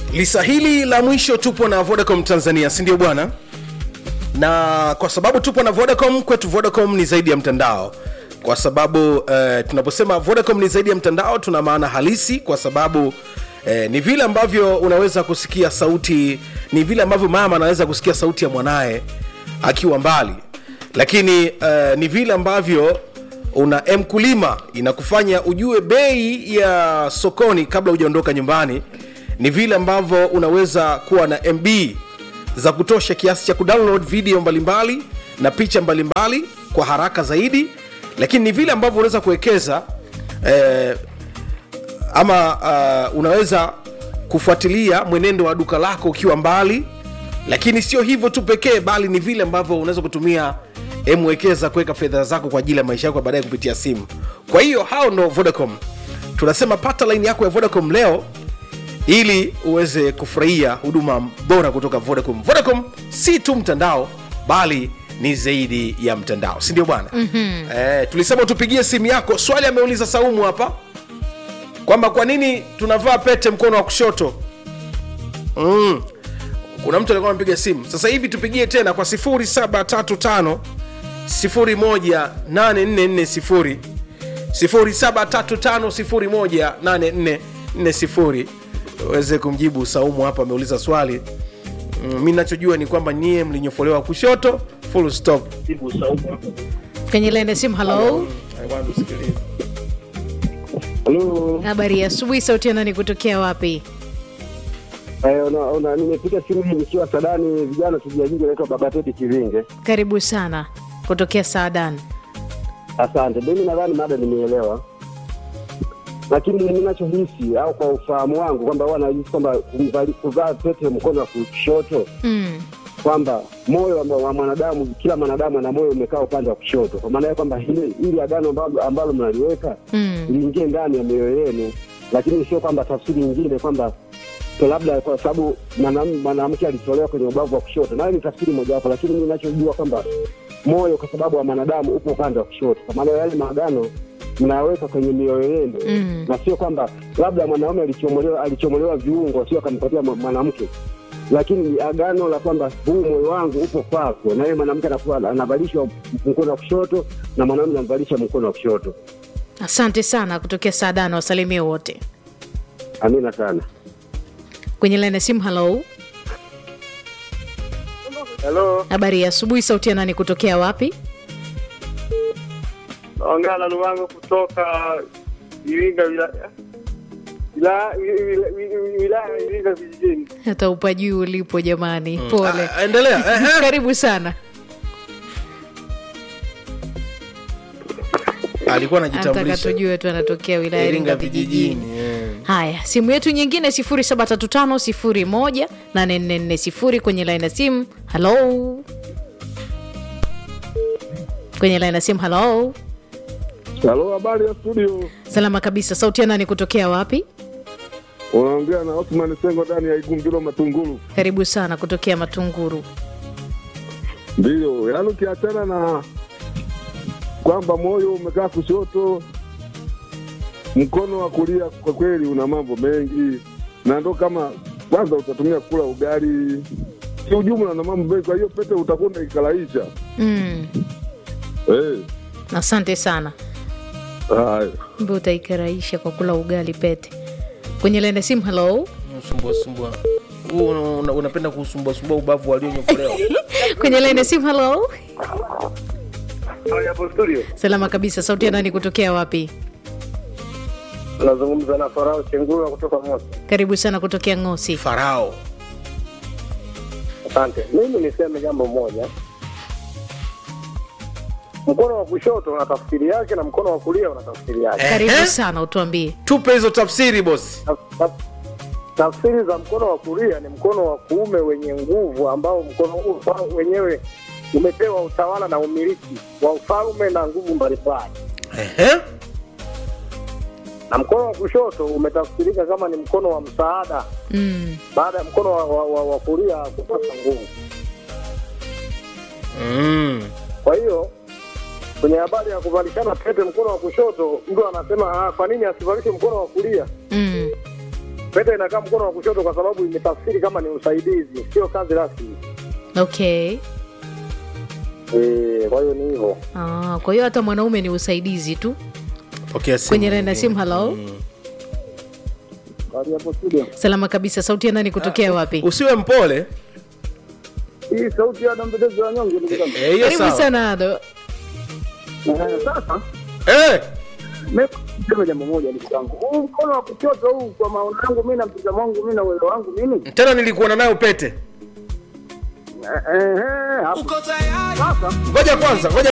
lisa hili la mwisho tupo na vodacom tanzania si ndio bwana na kwa sababu tupo na vodacom kwetu vodacom ni zaidi ya mtandao kwa sababu uh, tunaposema vodacom ni zaidi ya mtandao tuna maana halisi kwa sababu Eh, ni vile ambavyo unaweza kusikia sauti ni vile ambavyo mama anaweza kusikia sauti ya mwanaye akiwa mbali lakini uh, ni vile ambavyo una mkulima inakufanya ujue bei ya sokoni kabla hujaondoka nyumbani ni vile ambavyo unaweza kuwa na mb za kutosha kiasi cha kudownload video mbalimbali na picha mbalimbali kwa haraka zaidi lakini ni vile ambavyo unaweza kuwekeza eh, ama uh, unaweza kufuatilia mwenendo wa duka lako ukiwa mbali lakini sio hivyo tu pekee bali ni vile ambavyo unaweza kutumia mwekeza kuweka fedha zako kwa ajili ya maisha yako baadaye kupitia simu kwa hiyo hao ndo vodacom tunasema pata laini yako ya vodacom leo ili uweze kufurahia huduma bora kutoka vodacom vodacom si tu mtandao bali ni zaidi ya mtandao sindio bwana mm-hmm. eh, tulisema tupigie simu yako swali ameuliza saumu hapa kwamba kwa nini tunavaa pete mkono wa kushoto mm. kuna mtu alikuwa amepiga simu sasa hivi tupigie tena kwa 735 18440 735 uweze kumjibu saumu hapa ameuliza swali mm, mi nachojua ni kwamba nyie mlinyofolewa kushoto full stop kwenye laini ya simu halo I want to sikiliza. Halo, habari ya asubuhi sauti ya nani kutokea wapi eh, una, una, nimepiga simu hii nikiwa Sadani, vijana tujiajiri, naitwa Baba Teti Kivinge. karibu sana kutokea saadan Asante. Mimi nadhani mada nimeelewa, lakini ninachohisi au kwa ufahamu wangu kwamba huwa nahisi kwamba kumvali- kuvaa pete mkono wa kushoto mm. kwamba moyo wa, wa mwanadamu, kila mwanadamu ana moyo umekaa upande wa kushoto, kwa maana ya kwamba hili hili agano ambalo, ambalo mnaliweka Mm. liingie ndani ya mioyo yenu, lakini sio kwamba tafsiri nyingine kwamba to labda kwa sababu mwanam- mwanamke alitolewa kwenye ubavu wa kushoto, nayo ni tafsiri mojawapo, lakini mi ninachojua kwamba moyo kwa sababu wa mwanadamu upo upande wa kushoto, kwa maana yale maagano mnaweka kwenye mioyo yenu Mm. na sio kwamba labda mwanaume alichomolewa alichomolewa viungo, sio akampatia mwa- mwanamke lakini agano la kwamba huu moyo wangu upo kwako, na yeye mwanamke anakuwa anavalishwa mkono wa kushoto na mwanaume anamvalisha mkono wa kushoto. asante sana kutokea saadan wasalimie wote Amina sana. kwenye laini ya simu halo Halo, habari ya asubuhi sauti ya nani kutokea wapi naongea na Luwango kutoka Iringa wilaya wilaya wilaya- wilaya ya Iringa vijijini. hata upajui ulipo jamani pole Ah, endelea eh, eh. karibu sana alikuwa anataka anajitambulisha tujue tu anatokea wilaya ya iringa vijijini eh. haya simu yetu nyingine 735 kwenye laini ya simu halo kwenye laini ya simu halo Halo, habari ya studio. salama kabisa sauti ya nani kutokea wapi Unaongea na Osman Sengo ndani ya Igungilo Matungulu. karibu sana kutokea matunguru Ndiyo, yaani ukiachana na kwamba moyo umekaa kushoto, mkono wa kulia kwa kweli una mambo mengi, na ndo kama kwanza utatumia kula ugali kiujumla na mambo mengi. Kwa hiyo pete utakuwa unaikalaisha mm. eh. asante sana Haya, mbe utaikaraisha kwa kula ugali pete kwenye laini ya simu halo Usumbua sumbua huu una- una- unapenda kusumbuasumbua ubavu walionyokolewa kwenye laini ya simu halo Hapo studio salama kabisa sauti ya nani kutokea wapi nazungumza na Farao Chengura kutoka Mosi. karibu sana kutokea ngosi farao Asante. Mimi niseme jambo moja, mkono wa kushoto una tafsiri yake na mkono wa kulia una tafsiri yake. karibu Ehe. sana utuambie tupe hizo tafsiri bosi Taf- taf- Tafsiri za mkono wa kulia ni mkono wa kuume wenye nguvu, ambao mkono huu wao wenyewe umepewa utawala na umiliki wa ufalme na nguvu mbalimbali. Ehe. na mkono wa kushoto umetafsirika kama ni mkono wa msaada mm. baada ya mkono wa, wa, wa, wa kulia kukosa nguvu. Mm. Kwa hiyo kwenye habari ya kuvalishana pete mkono wa kushoto, mtu anasema ah, kwa nini asivalishe mkono wa kulia? Mm. pete inakaa mkono wa kushoto kwa sababu imetafsiri kama ni usaidizi, sio kazi rasmi. okay Eh, kwa hiyo ni hivyo. ah, kwa hiyo hata mwanaume ni usaidizi tu pokea simu kwenye laini ya simu halo Hadi hapo studio. salama kabisa sauti ya nani kutokea wapi usiwe mpole Hii sauti ya mtetezi wa nyonge ndugu zangu. Eh, hiyo karibu sawa sana ado Eh, Sasa Eh, mimi niseme jambo moja ndugu zangu. Huu mkono wa kushoto huu kwa maoni yangu mimi na mtazamo wangu mimi na uwezo wangu mimi. tena nilikuona nayo pete Eh, eh, hapo. Sasa ngoja kwanza ngoja